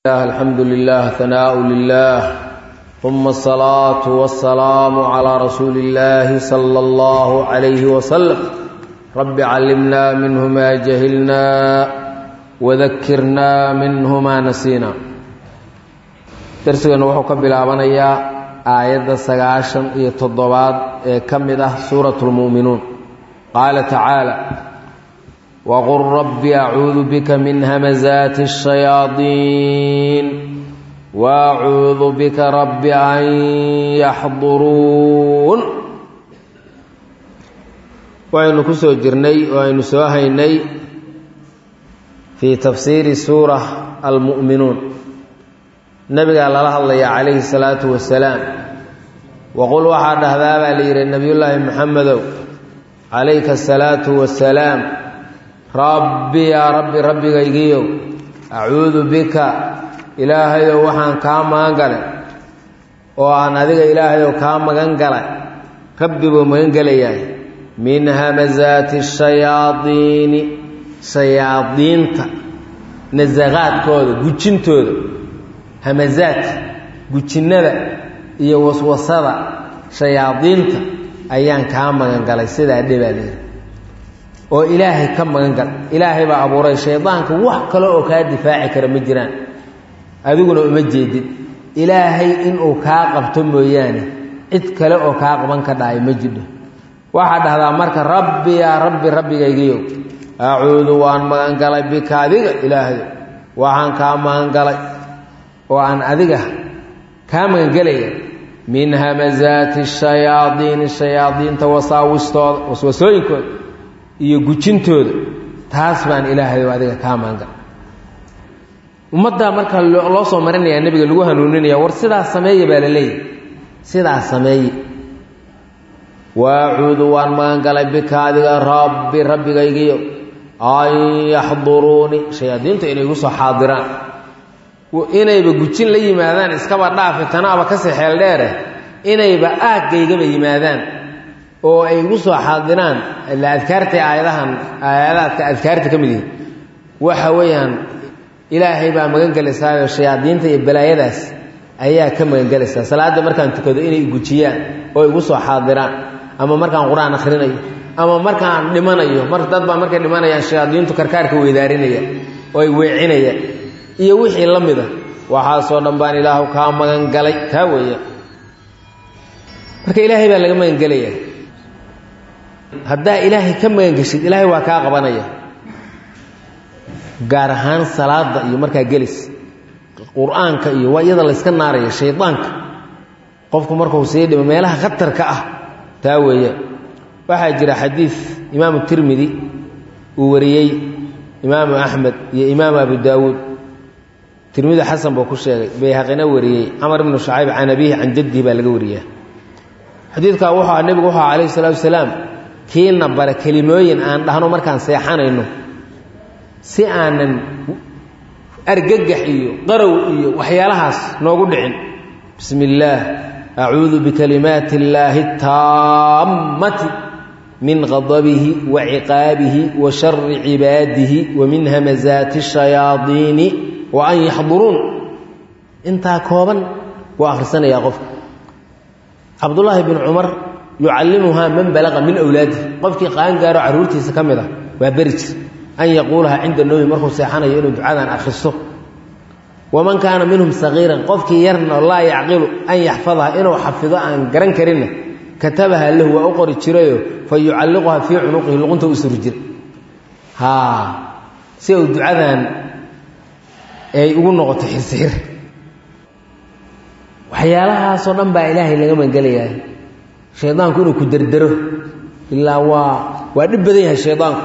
الحمد لله ثناء لله ثم الصلاة والسلام على رسول الله صلى الله عليه وسلم رب علمنا منه ما جهلنا وذكرنا منه ما نسينا درسنا وحو كبلابنيا آية سغاشن iyo toddobaad ee kamid ah suuratul mu'minuun qaala ta'ala وقل رب أعوذ بك من همزات الشياطين وأعوذ بك رب أن يحضرون وأن كسو جرني وأن سوهيني في تفسير سورة المؤمنون النبي قال الله عليه الصلاة والسلام وقل وحد هذا لي النبي الله محمد عليك الصلاة والسلام rabbi yaa rabbi rabbigaygiiyow acuudu bika ilaahayow waxaan kaa magan galay oo aan adiga ilaahayow kaa magan galay rabbibuu magan gelayahay min hamasaati shayaadiini shayaadiinta nasaqaadkooda gujintooda hamasaadka gujinnada iyo waswasada shayaadiinta ayaan kaa magan galay sidaa dhibaaleeda oo ilaahay ka magan gal ilaahay baa abuuray shaydaanka wax kale oo kaa difaaci kara ma jiraan adiguna uma jeedid ilaahay inuu kaa qabto mooyaane cid kale oo kaa qaban ka dhahay ma jidho waxaa dhahdaa marka rabbi yaa rabbi rabbigaygiyow acuudu waan magan galay bika adiga ilaahayo waxaan kaa magan galay oo aan adiga kaa magangelaya min hamasaati shayaadiini shayaadiinta wasaawistooda waswasooyinkooda iyo gujintooda taas baan ilaahay adiga kaa maanga ummaddaa marka loo soo marinayaa nebiga lagu hanuuninaya war sidaas sameeye baa la leeyahy sidaas sameeye waacuudu waan magan galay bika adiga rabbi rabbigaygiyo an yaxduruunii shayaadiinta inay igu soo xaadiraan inayba gujin la yimaadaan iskaba dhaafi tanaaba kasii xeel dheere inayba aaggaygaba yimaadaan oo ay igu soo xaadiraan ila adkaarta aayadahan aayadaadka adkaarta ka mid yihi waxa weeyaan ilaahay baa magan gelaysaayoo shayaadiinta iyo balaayadaas ayaa ka magan gelaysaa salaadda markaan tukado inay gujiyaan oo igu soo xaadiraan ama markaan qur-aan akhrinayo ama markaan dhimanayo mar dad baa markay dhimanayaan shayaadiintu karkaarka weydaarinaya oo ay weecinayaan iyo wixii la mida waxaasoo dhan baan ilaahu kaa magan galay kaa weeya marka ilaahay baa laga magan gelaya haddaa ilaahay ka magangeshid ilaahay waa kaa qabanaya gaar ahaan salaada iyo markaa gelis qur-aanka iyo waa iyada layska naaraya shaydaanka qofku markuu sii dhimo meelaha khatarka ah taa weeya waxaa jira xadiid imaamu tirmidi uu wariyey imaamu axmed iyo imaamu abu daawuud tirmidi xasan buu ku sheegay bayhaqina wariyey camar ibnu shacayb can abihi can jaddihi baa laga wariyaa xadiidkaa wuxuu nebigu wuxuu calayhi salaatu wasalaam kiina bare kelimooyin aan dhahno markaan seexanayno si aanan argagax iyo qarow iyo waxyaalahaas noogu dhicin bismi illaah acuudu bikalimaati illaahi taammati min qadabihi wa ciqaabihi wa shari cibaadihi wa min hamasaati shayaadiini wa an yaxduruun intaa kooban wuu akhrisanayaa qofka cabdullaahi bin cumar yucallimuhaa man balaqa min awlaadihi qofkii qaangaaro carruurtiisa ka mid ah waa beri jir an yaquulahaa cinda noomi markuu seexanayo inuu ducadan akhristo waman kaana minhum sagiiran qofkii yarna laa yacqilu an yaxfadaha inuu xafido aan garan karinna katabaha lahu waa u qori jirayo fa yucalliquhaa fii cunuqihi luqunta u suri jira haa si uu ducadan ay ugu noqoto xirsiir waxyaalahaasoo dhan baa ilaahay laga magangelayaa shaydaanku inuu ku derdero ilaa waa waa dhib badan yahay shaydaanku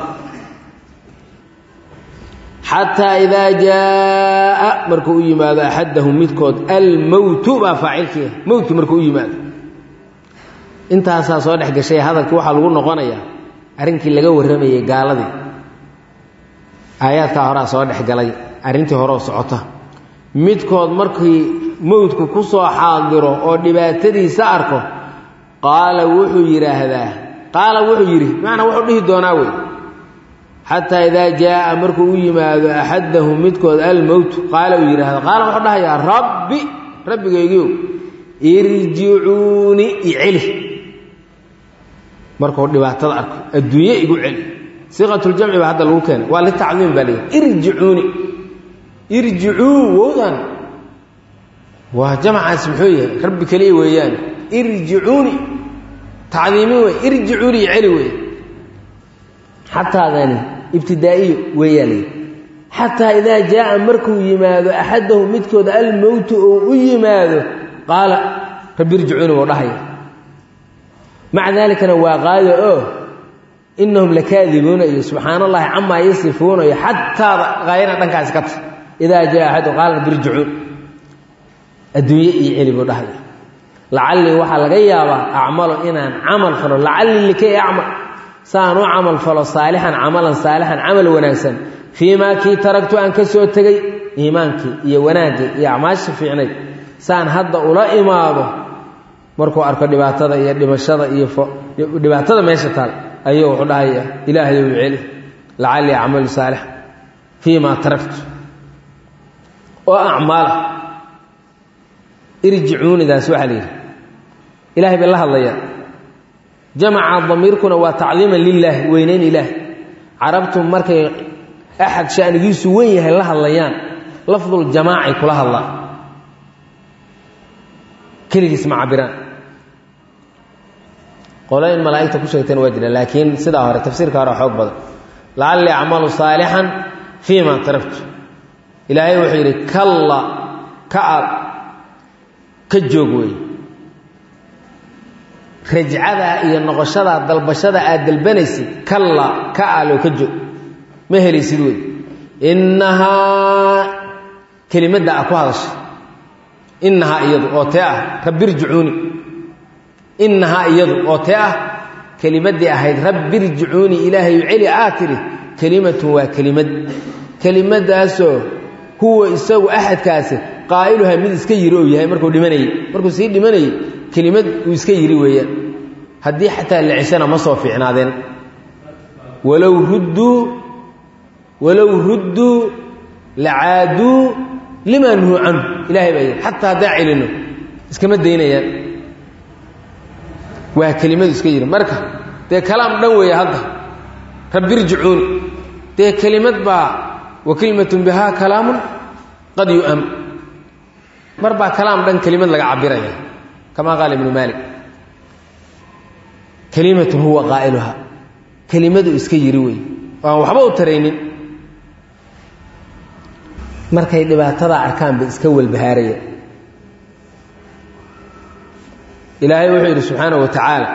xataa idaa jaaa markuu u yimaado axadahum midkood almowtu baa faacilkiia mowtki markuu u yimaado intaasaa soo dhex gashay hadalkii waxaa lagu noqonayaa arrinkii laga warramayey gaaladii aayaadkaa horaa soo dhex galay arrintii horeoo socota midkood markii mowdku ku soo xaadiro oo dhibaatadiisa arko qaala wuxuu yidhaahdaa qaala wuxuu yidhi bimacnaa wuxuu dhihi doonaa wey xataa idaa jaaa markuu u yimaado axadahu midkood almowtu qaala uu yidhaahdo qaala wuxuu dhahayaa rabbi rabbigaygiiow irjicuuni iceli markuu dhibaatada arko adduunye igu celi siiqatuljamci baa hadda lagu keenay waa litacdiim baa leeyahy irjicuuni irjicuu wowdan waa jamcaas muxuu yahay rabbi keliya weeyaan irjicuuni tacdiimin wey irjicuuni iceli wey xataadani ibtidaa'iyo weeyaa layidhi xataa idaa jaaa markuu yimaado axadahu midkood almowtu oo u yimaado qaala rabbi irjicuuni wuu dhahaya maca daalikana waa qaado oo inahum lakaadibuuna iyo subxaan allahi camaa yasifuuna iyo xataada qaayana dhankaasi ka ta idaa jaa axadu qaala rabbi irjicuun adduunye iyo celi buu dhahaya lacallii waxaa laga yaabaa acmalo inaan camal falo lacallii likay acmal saan u camal falo saalixan camalan saalixan camal wanaagsan fii maa kii taragtu aan ka soo tegey iimaankii iyo wanaaggii iyo acmaasha fiicnayd saan hadda ula imaado markuu arko dhibaatada iyo dhimashada iyo dhibaatada meesha taal ayuu wuxuu dhahaya ilaahay ou celi lacallii acmalu saalixan fii maa taragtu oo acmaala irjicuunidaas waxaa la yidhi ilahay bay la hadlayaan jamaca damiirkuna waa tacdiiman lilaahi weynayn ilaahi carabtu markay axad shanigiisu wen yahay la hadlayaan lafduljamaacay kula hadlaan keligiis ma cabiraan qolo in malaa'igta ku sheegteen waa jira laakiin sidaa hore tafsiirka hore xoog badan lacallii acmalu saalixan fii ma taragtu ilaahay wuxuu yidhi kalla ka ad ka joog wey rajcadaa iyo noqoshadaa dalbashada aad dalbanaysid kalla ka aloo ka joog ma helaysid wey innahaa kelimadda a ku hadasha innahaa iyadu oo tee ah rabbirjicuuni innahaa iyadu oo tee ah kelimaddii ahayd rabbirjicuuni ilaahayu celi aa tidhi kelimatun waa kelimad kelimadaasoo huwa isagu axadkaasi qaa'iluhaa mid iska yiri ou yahay markuu dhimanayey markuu sii dhimanayey kelimad uu iska yiri weeyaan haddii xataa la ceshana ma soo fiicnaadeen walow rudduu walow rudduu lacaaduu limaa nuhuu canhu ilahay baa yidhi xataa haddaan celinno iskama daynayaan waa kelimadu iska yiri marka dee kalaam dhan weeye hadda rabbirjicuuni dee kelimad baa wa kelimatun bihaa kalaamun qad yu'am mar baa kalaam dhan kelimad laga cabiraya kamaa qaala ibnu maalik kelimatun huwa qaa'iluha kelimadu iska yiri wey oo aan waxba u taraynin markay dhibaatada arkaan bay iska walbahaaraya ilaahay wuxuu yidhi subxaanahu wa tacaala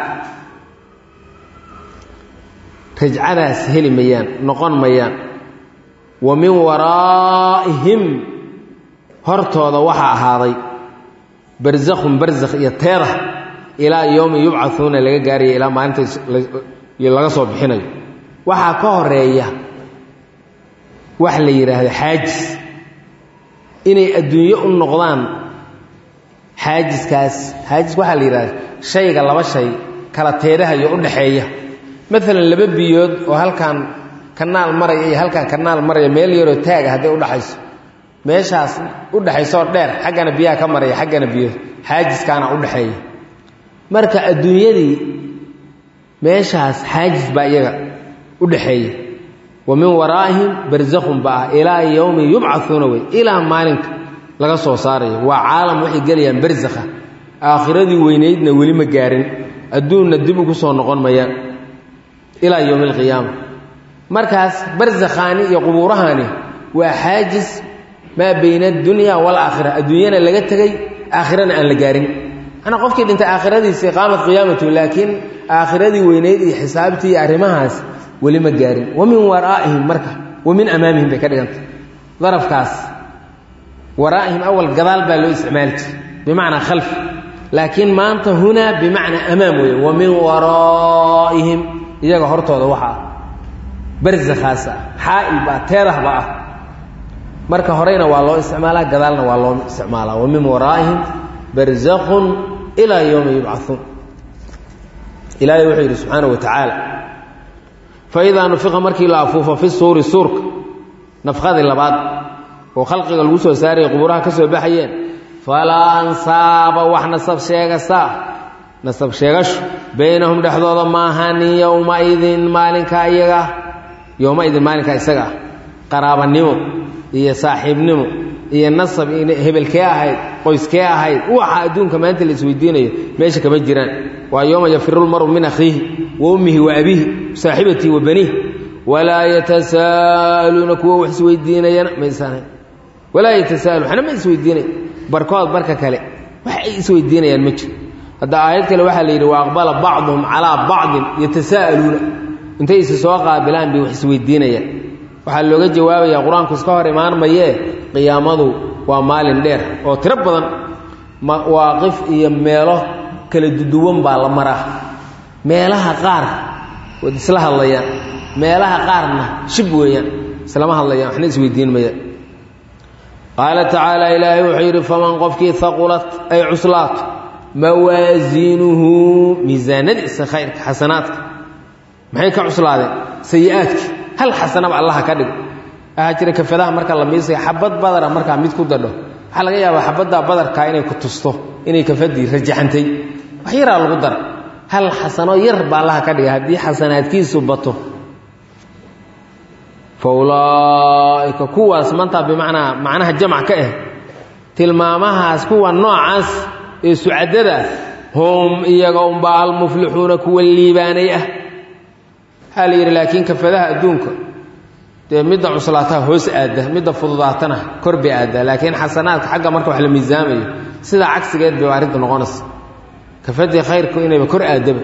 rajcadaas heli mayaan noqon mayaan wa min waraa'ihim hortooda waxaa ahaaday barzakhun barzakh iyo teeda ilaa yowmi yubcauuna laga gaaraya ilaa maalinta laga soo bixinayo waxaa ka horeeya wax la yidhaahdo xaajis inay adduunyo u noqdaan xaajiskaas xaajis waxaa la yidhahda shayga laba shay kala teedahayo u dhaxeeya maalan laba biyood oo halkan kanaal maraya iyo halkan kanaal maraya meel yaroo taaga hadday udhaxayso meeshaas u dhaxaysoo dheer xaggana biyaha ka maraya xaggana biyood xaajiskaana u dhaxeeya marka adduunyadii meeshaas xaajis baa iyaga u dhaxeeya wa min waraa'ihim barzakhun ba ah ilaa yowmi yubcauuna wey ilaa maalinka laga soo saarayo waa caalam waxay gelayaan barzakha aakhiradii weynaydna weli ma gaarin adduunna dib ugu soo noqon mayaan ilaa yowmi alqiyaama markaas barzakhaani iyo qubuurahani waa xaajis maa bayna addunya waalaakhira adduunyana laga tegey aakhirana aan la gaarin manaa qofkii dhintay aakhiradiisii qaamat qiyaamatu laakiin aakhiradii weynayd iyo xisaabtii iyo arrimahaas weli ma gaarin wa min waraa'ihim marka wa min amaamihim bay ka dhigantay darafkaas waraa'ihim awal gadaal baa loo isticmaali jiray bimacnaa khalf laakiin maanta hunaa bimacnaa amaam weeye wa min waraa'ihim iyaga hortooda waxa ah barzakhaas ah xaa'il baa teedah ba ah marka horeyna waa loo isticmaalaa gadaalna waa loo isticmaalaa wa min waraa'ihim barzakhun ilaa yowmi yubcauun ilaahay wuxuu yidhi subxaana wa tacaala fa idaa nufiqa markii la afuufo fi suuri suurka nafqadii labaad oo khalqiga lagu soo saaraya qubuuraha ka soo baxayeen falaa ansaaba wax nasab sheegasaa nasab sheegashu baynahum dhexdooda maahanin yowmaidin maalinka iyaga yowmaidin maalinka isaga ah qaraabanimo iyo saaxiibnimo iyo nasab hebelkee ahayd qoyskee ahayd waxa adduunka maanta la isweydiinayo meesha kama jiraan waa yooma yafiru lmaru min akhiihi wa ummihi wa abiihi saaxibatii wa baniih walaa yatasaaluuna kuwa wax isweydiinayana maysan walaa yatasaalu waxna ma isweydiinay barkood barka kale wax ay isweydiinayaan ma jiro hadda aayad kale waxaa la yidhi wa aqbala bacduhum calaa bacdin yatasaa'aluuna intay isi soo qaabilaan bay wax isweydiinayaan waxaa looga jawaabayaa qur-aanku iska hor imaan mayee qiyaamadu waa maalin dheer oo tiro badan mawaaqif iyo meelo kala duduwan baa la maraa meelaha qaar waad isla hadlayaan meelaha qaarna shib weeyaan islama hadlayaan waxna isweydiin mayaan qaala tacaala ilaahay wuxuu yidhi faman qofkii haqulat ay cuslaato mawaasiinuhu miisaanadiisa khayrka xasanaadka maxay ka cuslaadeen sayi-aadki hal xasanaba allaha ka dhigo waxaa jira kafadaha marka la miisaya xabad badara markaa mid ku dadho waxaa laga yaabaa xabaddaa badarkaa inay ku tusto inay kafadii rajaxantay wax yaraa lagu dara hal xasano yar baa allaha ka dhiga haddii xasanaadkiisu bato fa ulaaika kuwaas mantaa bimacnaa macnaha jamac ka ah tilmaamahaas kuwa noocaas ee sucadada hum iyaga unbaa almuflixuuna kuwa liibaanay ah waxaa la yidhi laakiin kafadaha adduunka dee midda cuslaataha hoos aadda midda fududaatana kor bay aaddaa laakiin xasanaadka xagga marka wax la miisaamayo sidaa cagsigeed bay arrinta noqonaysa kafadii khayrku inayba kor aaddaba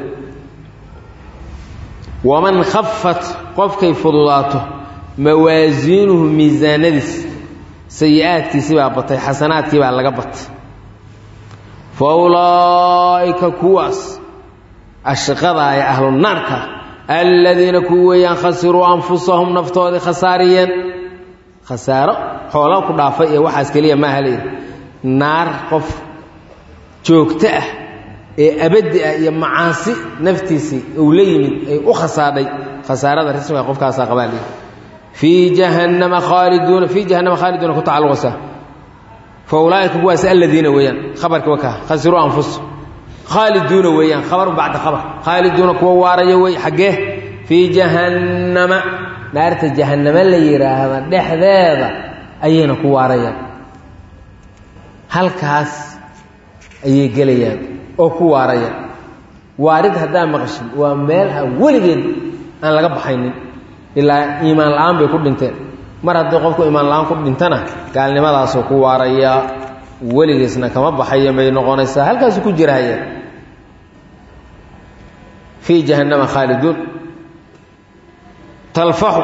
waman khafat qofkay fududaato mawaasiinuhu miisaanadiis sayi-aadkiisi baa batay xasanaadkii baa laga batay fa ulaa'ika kuwaas ashqadaa ee ahlu naarka aladiina kuwa weeyaan khasiruu anfusahum naftoodii khasaariyeen khasaaro xoola ku dhaafay ee waxaas keliya maaha layidhi naar qof joogto ah ee abaddi ah iyo macaasi naftiisii uu la yimid ay u khasaadhay khasaarada rismiga qofkaasaa qabaa layidhi fii jahannama khaaliduuna fii jahannama khaaliduuna ku tacalluqaysa fa ulaa'ika kuwaas aladiina weeyaan khabarka wakaa khasiruu anfusahum khaaliduuna weeyaan khabaru bacda khabar khaaliduuna kuwa waaraya wey xaggee fii jahannama naarta jahannama la yidhaahda dhexdeeda ayayna ku waarayaan halkaas ayay gelayaan oo ku waarayaan waarid haddaa maqashin waa meel aan weligeed aan laga baxaynin ilaa iimaan la-aan bay ku dhinteen mar haddii qofku iimaan la-aan ku dhintana gaalnimadaasoo ku waaraya weligiisna kama baxaya bay noqonaysaa halkaasu ku jirahaya fii jahannama khaaliduun talfaxu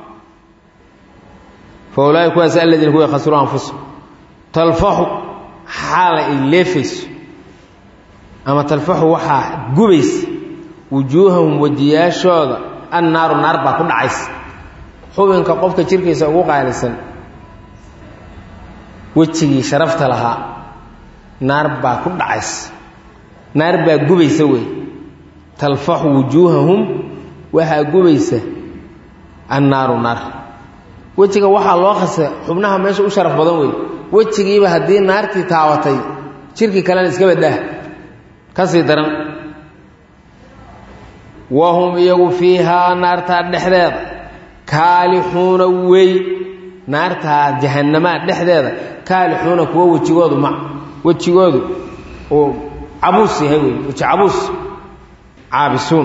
fa ulaaika kuwaas aladiina kuwa khasiruu anfusahum talfaxu xaala ay leefayso ama talfaxu waxaa gubaysa wujuuhahum wejiyaashooda annaaru naar baa ku dhacaysa xubinka qofka jirkiisa ugu qaalisan wejigii sharafta lahaa naar baa ku dhacaysa naar baa gubaysa wey talfaxu wujuuhahum waxaa gubaysa annaaru naar wejiga waxaa loo khasa xubnaha meesha u sharaf badan wey wejigiiba haddii naartii taabatay jirkii kalena iska badhaah ka sii daran wahum iyagu fiihaa naartaa dhexdeeda kaalixuuna wey naartaa jahanamaa dhexdeeda kaalixuuna kuwo wejigoodu ma wejigoodu uu cabuus yahay wey weji cabuus caabisuun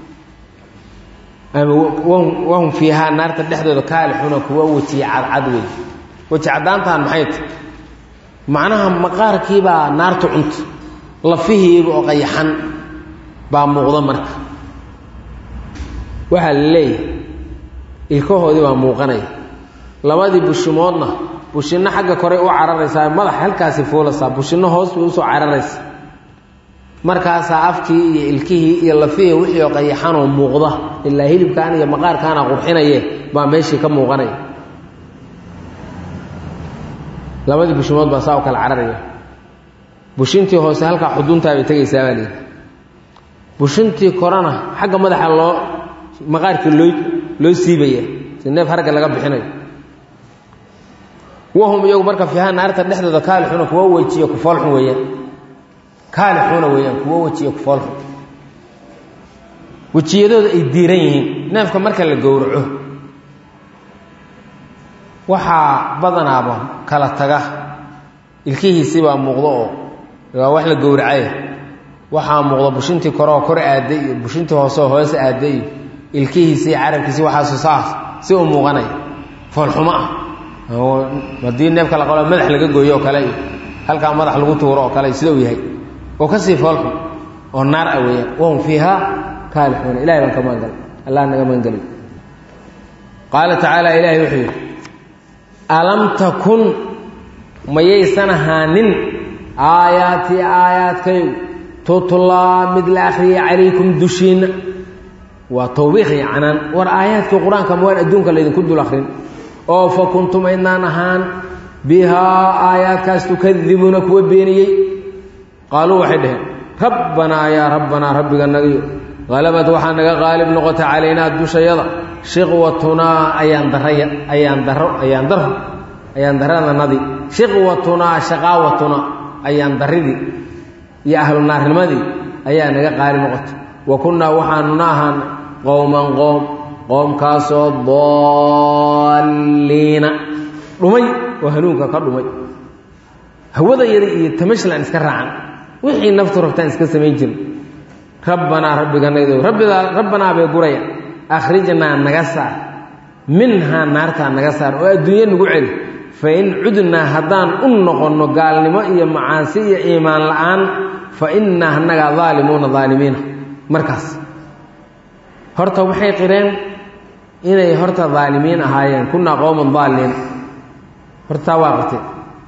ama wahum fiihaa naarta dhexdooda kaalixuuna kuwo wejiya cadcad wey weji caddaantaan maxay ta macnaha maqaarkiibaa naartu cunta lafihiiba oo qayaxan baa muuqda marka waxaa la leeyahay ilkahoodii baa muuqanaya labadii bushimoodna bushinno xagga kore u cararaysaa madaxa halkaasi fuulasaa bushinno hoos bay usoo cararaysa markaasaa afkii iyo ilkihii iyo lafihii wixii oo qayaxanoo muuqda ilaa hilibkaan iyo maqaarkaana qurxinaye baa meeshii ka muuqanaya labadii bushimood baa saa u kala cararaya bushintii hoose halkaa xuduntaa bay tegaysaa baa layidhi bushintii korena xagga madaxa loo maqaarkii loo loo siibaya si neef harga laga bixinayo wahum iyagu marka fiiha naarta dhexdooda kaalixuuna kuwa wejiyo kufoolxun weeyaan kaalixuuna weeyaan kuwa wejiyo kufoolxun wejiyadooda ay diiran yihiin neefka marka la gowraco waxaa badanaaba kala taga ilkihiisibaa muuqdo oo waa wax la gowracay waxaa muuqda bushintii koreoo kor aaday iyo bushintii hooseoo hoose aaday iyo ilkihiisii carabkiisi waxaasu saas si u muuqanaya foolxumo ah haddii neefka la qalo madax laga gooyo oo kale iyo halkaa madax lagu tuuro oo kale sida uu yahay oo kasii foolxun oo naar ah weeyaan wahum fiiha kaalixuuna ilahay baan ka magangalay allah naga magangelay qaala tacaala ilaahay wuxuu yidhi alam takun mayaysan ahaanin aayaatii aayaadkaygu tutlaa mid la akhriyay calaykum dushiinna waa tawbiiq iyo canaan war aayaadkii qur-aanka ma waan adduunka laydinku dul akrin oo fa kuntum aydnaan ahaan bihaa aayaadkaas tukadibuuna kuwa beeniyey qaaluu waxay dhaheen rabbanaa yaa rabbanaa rabbiga nagayo halabad waxaa naga qaalib noqota calaynaa dushayada shiqwatunaa ayaan daraya ayaan daro ayaan daro ayaan darananadii shiqwatunaa shaqaawatunaa ayaan daridii iyo ahlu naarnimadii ayaa naga qaalib noqota wa kunnaa waxaanuna ahaana qowman qoom qoomkaasoo daalliina dhumay oo hanuunka ka dhumay hawada yada iyo tamashlan iska raacan wixii naftu rabtaan iska samayn jirin rabbanaa rabbiganaydo rabbidaa rabbanaa bay guraya akhrijnaa naga saar minhaa naartaa naga saar oo adduunye nagu celi fa in cudnaa haddaan u noqonno gaalnimo iyo macaasi iyo iimaan la-aan fa innaa annagaa daalimuuna daalimiina markaas horta waxay qireen inay horta daalimiin ahaayeen kunnaa qowman daaliina hortaa waa qirteen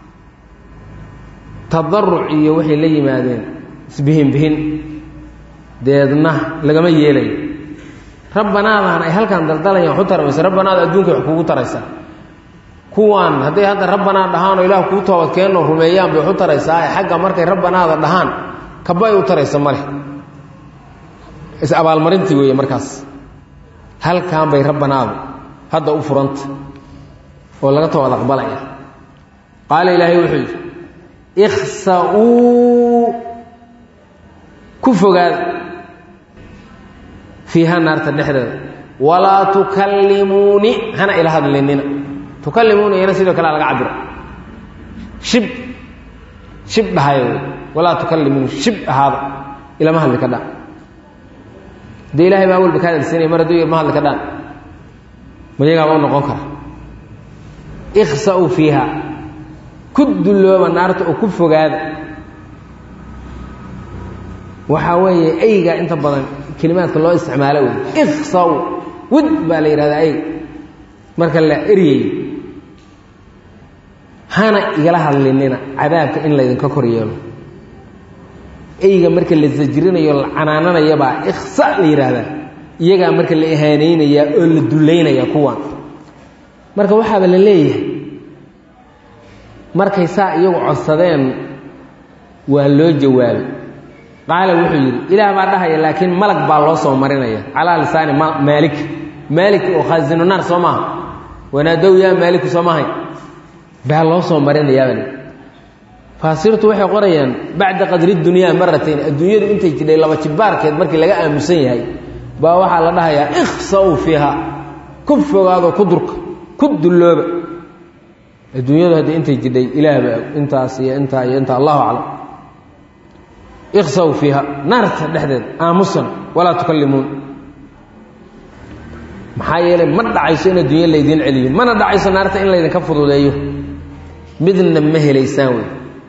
tadaruc iyo waxay la yimaadeen isbihinbihin deedna lagama yeelayo rabbanaadaan ay halkaan daldalayaan waxu tarmaysa rabbanaada adduunkay wax kugu taraysaa kuwaan hadday hadda rabbanaa dhahaan oo ilaah kuu toobadkeenoo rumeeyaan bay waxu taraysaa ee xagga markay rabbanaada dhahaan kabay u taraysa ma leh is-abaalmarintii weeye markaas halkaan bay rabbanaadu hadda u furanta oo laga toobad aqbalaya qaala ilaahay wuxuu yidhi ikhsa-uu ku fogaada fiiha naarta dhexdeeda walaa tukallimuuni hana ila hadlinina tukallimuuni iyana sidoo kale laga cabiro shib shib dhahayo walaa tukallimuuni shib ahaada ilama hadli ka dhaan dee ilahay baa walba ka hadalsiinaya mar hadduu ilma hadli ka dhaan mayagaaba u noqon kara ikhsa-uu fiiha ku dullooba naarta oo ku fogaada waxaa weeye eyga inta badan kelimaadka loo isticmaalo wey ikhsaw wid baa la yidhahdaa eyg marka la eryayo hana igala hadlinina cadaabka in laydinka kor yeelo eyga marka la sajrinayo la canaananayabaa ikhsa la yidhaahdaa iyagaa marka la ihaanaynayaa oo la dullaynaya kuwan marka waxaaba la leeyahay markay saa iyagu codsadeen waa loo jawaabay qaala wuxuu yidhi ilaah baa dhahaya laakiin malag baa loo soo marinaya calaa lisaani maalik maalik oo khaasinu naar soo maaha wanaadow yaa maaliku soo maahay baa loo soo marinayaabal faasirtu waxay qorayaan bacda qadri dunyaa maratayn adduunyadu intay jidhay laba jibaarkeed markii laga aamusan yahay baa waxaa la dhahayaa ikhsa-u fiiha ku fogaado ku durka ku dullooba adduunyadu hadda intay jidhay ilaahba intaas iyo intaa iyo intaa allahu aclam ikhsaw fiiha naarta dhexdeeda aamusan walaa tukallimuun maxaa yeelay ma dhacayso in adduunya laydiin celiyo mana dhacayso naarta in laydinka fududeeyo midna ma helaysaan wey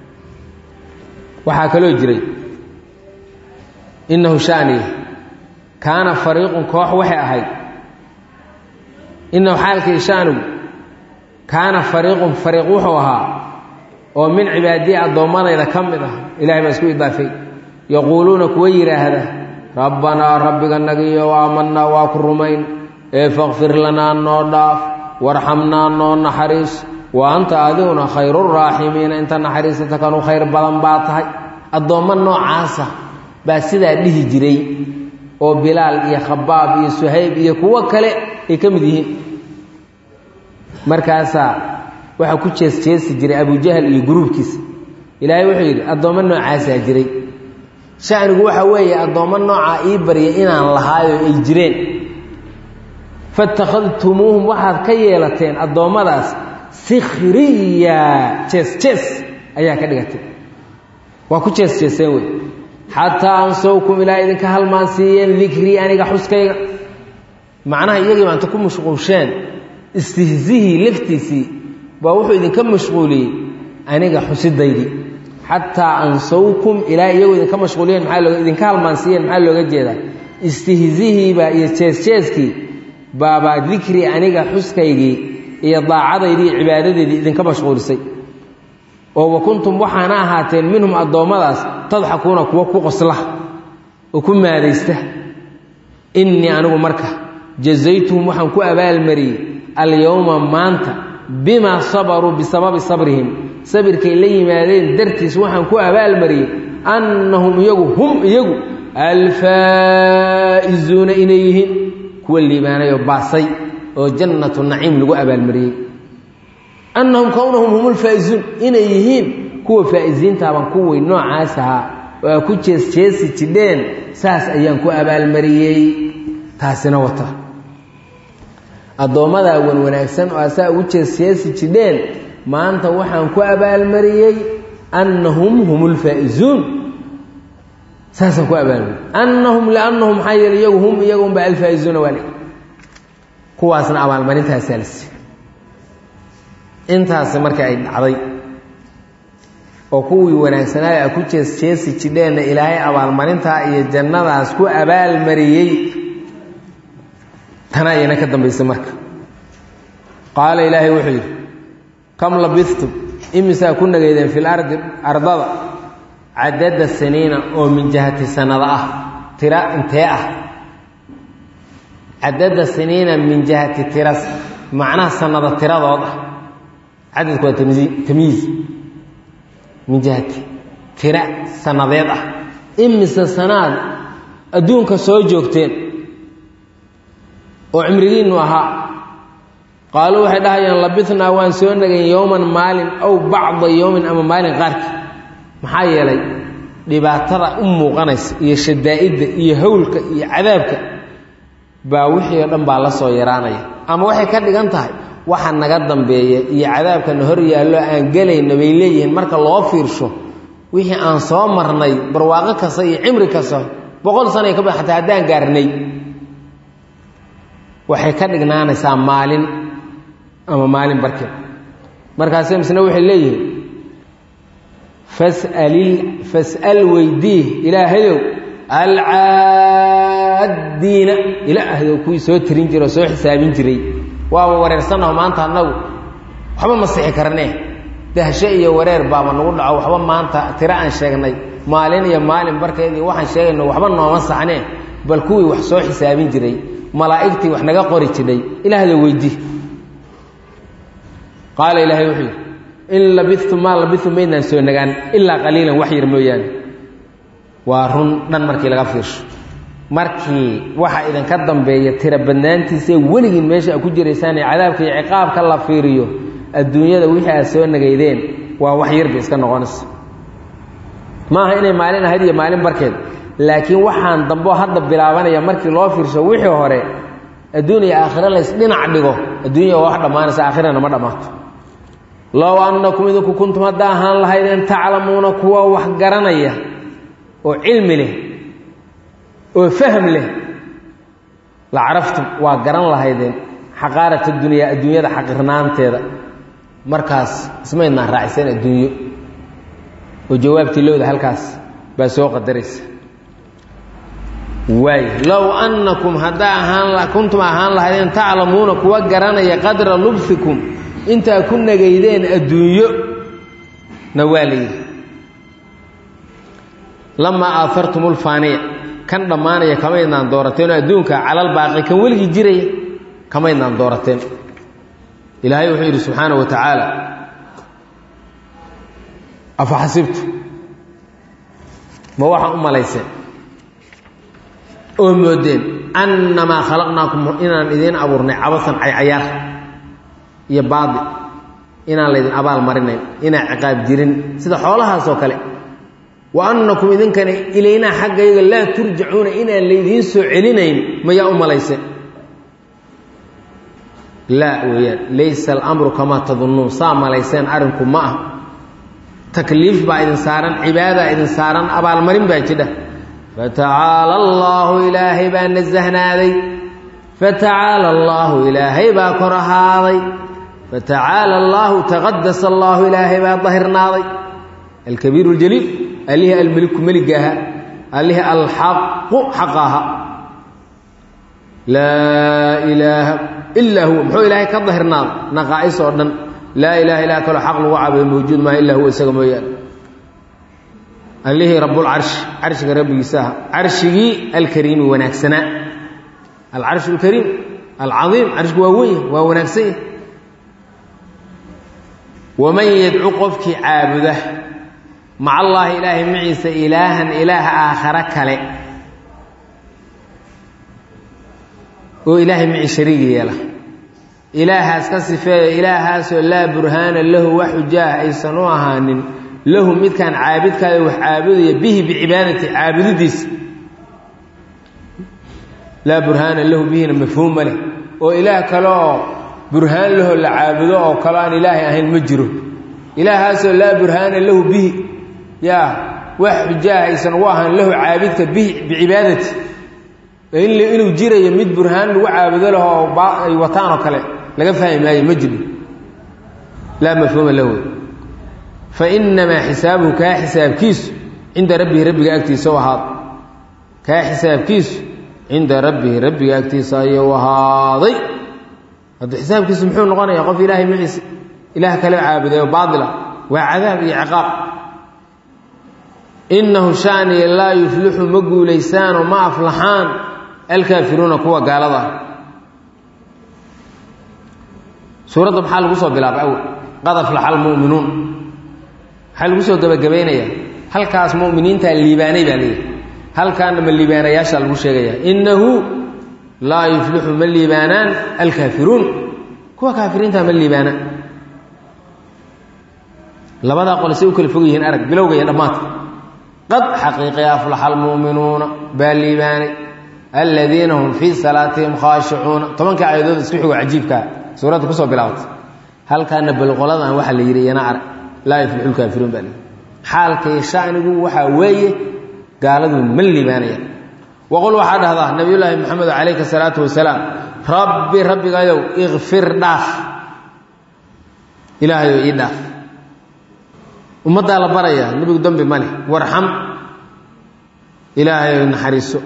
waxaa kaloo jiray innahu shaaniya kaana fariiqun koox waxay ahayd innahu xaalkii shaanigu kaana fariiqun fariiq wuxuu ahaa oo min cibaadiya addoommadayda ka mid ah ilahay baa isku idaafay yaquuluuna kuwa yidhaahda rabbanaa rabbiga nagiyo aamanaa waa ku rumayn ee fakfir lanaa noo dhaaf warxamnaa noo naxariis wa anta adiguna khayruraaximiina inta naxariisata kanu khayr badan baa tahay addoommo noocaasa baa sidaa dhihi jiray oo bilaal iyo khabaab iyo suhayb iyo kuwo kale ay ka mid yihiin markaasaa waxaa ku jees jeesi jiray abujahal iyo guruubkiisa ilaahay wuxuu yidhi addoommo noocaasaa jiray shanigu waxa weeye addoommo noocaa ii barya inaan lahaayo ay jireen fatakhadtumuuhum waxaad ka yeelateen addoommadaas sikhriya jees jees ayaa ka dhigatay waa ku jees jeeseen wey xataa ansowkum ilaa idinka halmaan siiyeen dikrii aniga xuskayga macnaha iyagii maanta ku mashquulsheen istihzihii laftiisii baa wuxuu idinka mashquuliyey aniga xusidaydii xataa ansawkum ilaa iyagu idinka mashquuliyeen maaa loo idinka halmaansiiyeen maxaa looga jeedaa istihzihiibaa iyo jees-jeeskii baabaa dikri aniga xuskaygii iyo daacadaydii iyo cibaadadeedii idinka mashquulisay oo wa kuntum waxaana ahaateen minhum addoommadaas tadxakuuna kuwa ku qosla oo ku maadaysta innii anigu marka jazaytuhum waxaan ku abaalmariyey alyowma maanta bimaa sabaruu bisababi sabrihim sabirkay la yimaadeen dartiis waxaan ku abaalmariyey annahum iyagu hum iyagu alfaa'izuuna inay yihiin kuwa liibaanay oo baasay oo jannatu naciim lagu abaalmariyey annahum kownahum hum lfaa'izuun inay yihiin kuwa faa'iziintaaban kuwii noocaas ahaa oo aa ku jees jeesi jidheen saas ayaan ku abaalmariyey taasina wata addoommadaa wan wanaagsan oo asaa ugu jees jeesi jidheen maanta waxaan ku abaalmariyey annahum hum lfaa'izuun saasaan ku abaalmariyey annahum liannahum maxaa yeele iyagu hum iyaga unba alfaa'izuuna waale kuwaasna abaalmarintaasaa la siiy intaasi marka ay dhacday oo kuwii wanaagsanaayo a ku jees jeesi jidheenna ilaahay abaalmarintaa iyo jannadaas ku abaalmariyey tana ayana ka dambaysay marka qaala ilaahay wuxuu yidhi kam labistum imisaa ku nageydeen fil ardi ardada cadada saniina oo min jihati sanada ah tira intee ah cadada saniina min jihati tiras macnaha sanada tiradood ah cadadku waa tamii tamyiiz min jihati tira sanadeed ah imise sanaad adduunka soo joogteen oo cimrigiinnu ahaa qaaluu waxay dhahayaan labithnaa waan soo nagayn yowman maalin aw bacda yowmin ama maalin qaarkii maxaa yeelay dhibaatada u muuqanaysa iyo shadaa'idda iyo hawlka iyo cadaabka baa wixii oo dhan baa la soo yaraanaya ama waxay ka dhigan tahay waxa naga dambeeya iyo cadaabkana hor yaallo aan gelayna bay leeyihiin marka loo fiirsho wixii aan soo marnay barwaaqo kasta iyo cimri kasta boqol sanay ka bad xataa haddaan gaarnay waxay ka dhignaanaysaa maalin ama maalin barkeed markaase misna waxay leeyihiin fasalil fas'al weydiih ilaahayow alcaaddiina ilaahdow kuwii soo tirin jiray oo soo xisaabin jiray waaba wareersanaho maanta annagu waxba ma sixi karnee dahsho iyo wareer baaba nagu dhaco waxba maanta tiro aan sheegnay maalin iyo maalin barkeed iyo waxaan sheegayno waxba nooma saxnee bal kuwii wax soo xisaabin jiray malaa'igtii wax naga qori jidhay ilaahda weydii qaala ilaahay wuxuu yidhi in labistum maa labistum maydnaan soo nagaan ilaa qaliilan wax yar mooyaane waa run dhan markii laga fiirsho markii waxa idinka dambeeya tira badnaantiisae weligiin meesha a ku jiraysaan ee cadaabka iyo ciqaabka la fiiriyo adduunyada wixii aad soo nagaydeen waa wax yarbay iska noqonaysa maaha inay maalin ahayd iyo maalin barkeed laakiin waxaan dambeo hadda bilaabanaya markii loo fiirsho wixii hore adduun iyo aakhiro lays dhinac dhigo adduunya waa wax dhammaanaysa aakhirana ma dhammaato low annakum idinku kuntum hadda ahaan lahaydeen taclamuuna kuwa wax garanaya oo cilmi leh oo fahm leh la caraftum waa garan lahaydeen xaqaarat dunyaa adduunyada xaqirnaanteeda markaas ismaydnaan raaciseen adduunyo oo jawaabtii lowda halkaas baa soo qadaraysa waay low annakum haddaa ahaan kuntum ahaan lahaydeen taclamuuna kuwa garanaya qadra lubfikum intaa ku nageydeen adduunyo na waa la yidhi lamaa aafartum ulfaaniya kan dhammaanaya kamaydnaan doorateen oo adduunka calal baaqi kan weligii jiraya kamaydnaan doorateen ilaahay wuxuu yidhi subxaana wa tacaala afa xasibtu ma waxaa u malayseen oo moodeen annamaa khalaqnaakum inaan idiin abuurnay cabasan caycayaar iyo baadi inaan laydin abaal marinayn inaan ciqaab jirin sida xoolahaasoo kale wa annakum idinkana ilaynaa xaggayga laa turjacuuna inaan laydiin soo celinayn mayaa u malayse laa weeyaan laysa alamru kamaa tadunnuun saa malayseen arrinku ma ah takliif baa idin saaran cibaadaa idin saaran abaalmarin baa jidha fatacaala allaahu ilaahay baa nasahnaaday fatacaala allaahu ilaahay baa kor ahaaday fatacaala allaahu taqadasa allaahu ilaahay baa dahirnaaday alkabiiru اljaliil allihii almeliku meligaaha allihii alxaqu xaqa aha laa ilaaha ilaa huwa muxuu ilaahay ka dahirnaaday naqaa'is oo dhan laa ilaha ilaa kaloo xaq lagu caabudo mawjuud maaha illaa huwa isaga mooyaane allihii rabbulcarshi carshiga rabbigiisa aha carshigii alkariimi wanaagsanaa alcarsh alkariim alcaiim carshigu waa weyn waa wanaagsan yahy waman yadcu qofkii caabuda maca allaahi ilaahay maciisa ilaahan ilaah aakhare kale oo ilaahay maci shariigi yeela ilaahaas ka sifeeyo ilaahaasoo laa burhaana lahu wax xujaah aysan u ahaanin lahu midkaan caabidkaayo wax caabudaya bihi bicibaadati caabudidiisa laa burhaana lahu bihina mafhuum ma leh oo ilaah kale oo burhaan lahoo la caabudo oo kale aan ilaahay ahayn ma jiro ilaahaasoo laa burhaana lahu bihi yaa wax xujaah aysan ugu ahaan lahu caabidka bihi bicibaadati inuu jirayo mid burhaan lagu caabudo laho oo ay wataan oo kale laga fahmi maayo ma jiro laa mafhuuma lahu fa inamaa xisaabuhu kaa xisaabkiisu cinda rabbihi rabbiga agtiisa u ahaada kaa xisaabkiisu cinda rabbihi rabbiga agtiisa ayuu ahaaday hadda xisaabkiisu muxuu noqonayaa qof ilaahay maciise ilaah kale caabuday oo baatila waa cadaab iyo ciqaab innahu shaaniya laa yuflixu ma guulaysaanoo ma aflaxaan alkaafiruuna kuwa gaalada ah suuradda maxaa lagu soo bilaabay awel qad aflaxa almu'minuun maxaa lagu soo gebagabaynayaa halkaas mu'miniintaa liibaanay baa leeyahay halkaana ma liibaanayaashaa lagu sheegayaa innahu laa yuflixu ma liibaanaan alkaafiruun kuwa kaafiriintaa ma liibaanaan labadaa qole say u kala fog yihiin arag bilowga iyo dhammaadka qad xaqiiqi aflaxa almu'minuuna baa liibaanay aladiina hum fii salaatihim khaashicuuna tobanka aayadood isku xigo cajiibkaa suuradda kusoo bilaabatay halkaana balqoladan waxaa la yidhi iyana arag laa yuflixu lkaafiruun baa lihi xaalkay shanigu waxaa weeye gaaladu ma liibaanayaan waqul waxaa dhahdaa nabiyullaahi maxamed calayhi salaatu wasalaam rabbi rabbigayow ikfir dhaaf ilaahayow ii dhaaf ummaddaa la barayaa nebigu dembi ma leh warxam ilaahayow naxariiso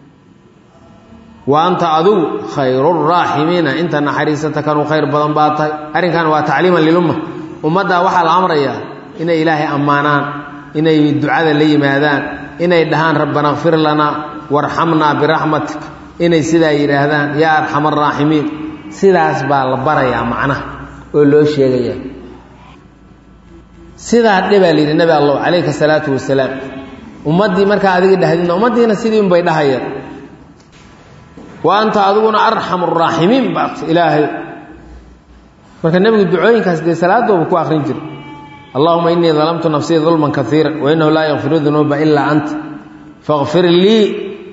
wa anta adugu khayruraaximiina inta naxariisata kanuu khayr badan baa tahay arrinkan waa tacliiman lilumma ummaddaa waxaa la amrayaa inay ilaahay ammaanaan inay ducada la yimaadaan inay dhahaan rabbana kfir lanaa warxamnaa biraxmatik inay sidaa yidhaahdaan yaa arxam araaximiin sidaas baa la barayaa macnaha oo loo sheegaya sidaa dhe baa layidhi nabi allah calayka salaatu wasalaam ummaddii markaa adiga dhahdidna ummaddiina sidii unbay dhahayaan wa anta adiguna arxam araaximiin baat ilaahay marka nebigu ducooyinkaas dee salaadooba ku akrin jira allahuma inii dalamtu nafsii dulman kaiira wainahu laa yakfiru dunuuba ilaa anta fakfir lii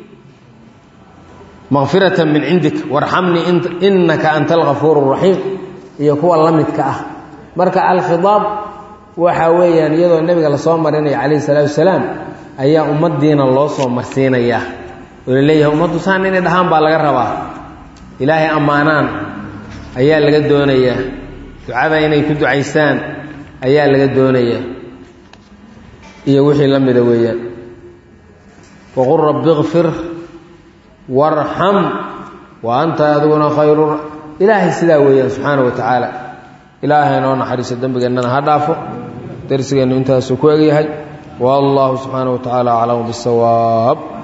makfirata min cindik warxamnii inaka anta algafuur raxiim iyo kuwa la midka ah marka alkhiaab waxaa weeyaan iyadoo nebiga lasoo marinaya calayhi salaatu wasalaam ayaa ummaddiina loo soo marsiinayaa oo la leeyahay ummaddu saan inay dhahaan baa laga rabaa ilaahay ammaanaan ayaa laga doonayaa ducada inay ku ducaysaan ayaa laga doonayaa iyo wixii la mida weeyaan waqul rabbi kfir warxam wa anta adiguna khayru ilaahay sidaa weeyaan subxaana wa tacaala ilaahay noo naxariiso dembigeennana ha dhaafo darsigeennu intaasuu ku egyahay wallahu subxaana wa tacaala aclamu bisawaab